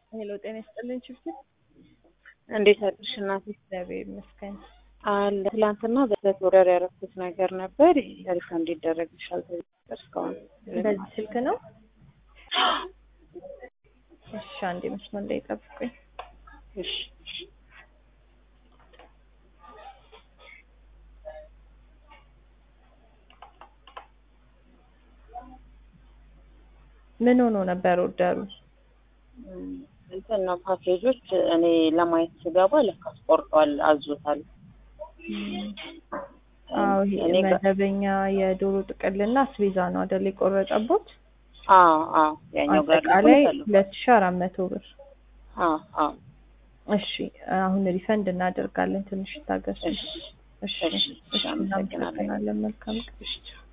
ሄሎ ጤና ይስጥልኝ ችግር እንዴት አድርሽ እናቴ? እግዚአብሔር ይመስገን። አለ ትላንትና በስለት ወረር ያረኩት ነገር ነበር ሪፋ እንዲደረግልሻል ተብዬ እስካሁን በዚህ ስልክ ነው? እሺ አንዴ መስመር ላይ ጠብቁኝ። እሺ ምን ሆኖ ነበር ኦርደሩ? እንትን ነው ፓኬጆች እኔ ለማየት ስገባ ለካስ ቆርጧል አዞታል። አዎ ይሄ እኔ ጋ- መደበኛ የዶሮ ጥቅልና አስቤዛ ነው አይደል የቆረጠቦት? አዎ አዎ ያኛው ጋር አጠቃላይ ደግሞ አሉ። ሁለት ሺህ አራት መቶ ብር። አዎ አዎ እሺ አሁን ሪፈንድ እናደርጋለን። ትንሽ ታገሱ። እሺ እሺ እሺ እሺ አመሰግናለሁ። እናመሰግናለን። መልካም ቀን። እሺ